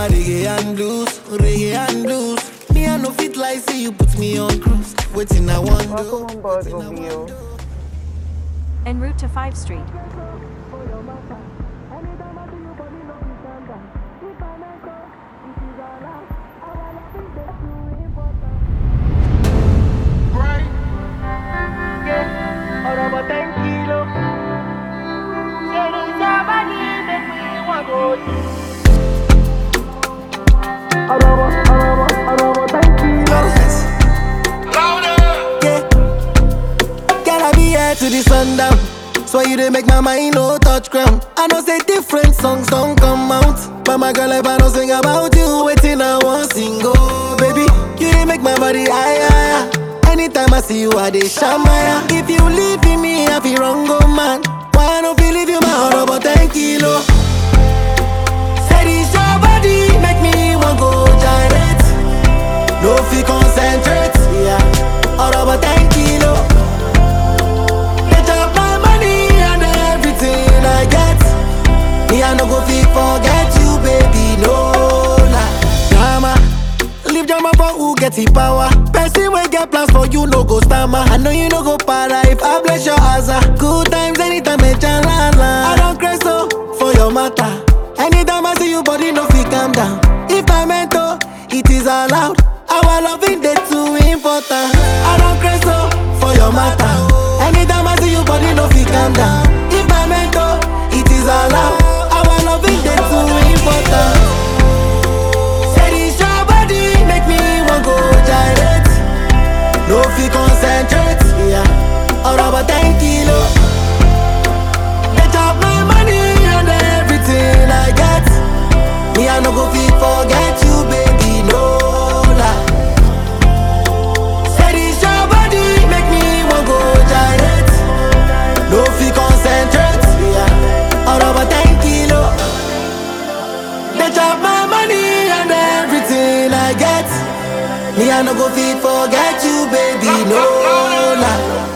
na reggae and blues, reggae and blues. Me I no fit like say you put me on cruise. Waiting I want Welcome on board, Romeo. En route to 5th Street. Yeah. Girl, I be here to the sundown. So you dey make my mind no touch ground. I know say different songs don't come out. But my girl, if I don't sing about you, waiting I want sing oh baby. You dey make my body higher. higher. Anytime I see you, I dey shamaya. If you leave me, I feel wrong, oh man. Why I don't feel leave you my heart about 10 kilo? Said it's your body, make me want go gyrate. No fi concentrate, yeah. All about 10 kilo. Get up my money and everything I get. Me I no go fi forget you, baby, no lie. Drama, leave drama for who get the power. Person wey get plans for you no go stammer. I know you no go para if I bless your asa. Good times anytime me la la. I don't crazy so for your matter. Anytime I see you, body no fi calm down. If I meant to, it is allowed. Our loving day too important. I don't crazy so for your matter. Anytime I see you, body no fi calm down. If I meant to, it is allowed. Our loving day too important. Said it's your body, make me want go gyrate. No fi concentrate, yeah. All about 10 kilo. Get up my money and everything I get. Me I no go fi forget you, baby, no lie. Said it's your body, make me want go gyrate. No fi concentrate, yeah. All about 10 kilo. They chop my money and everything I get. Me I no go fit forget you, baby, no lie.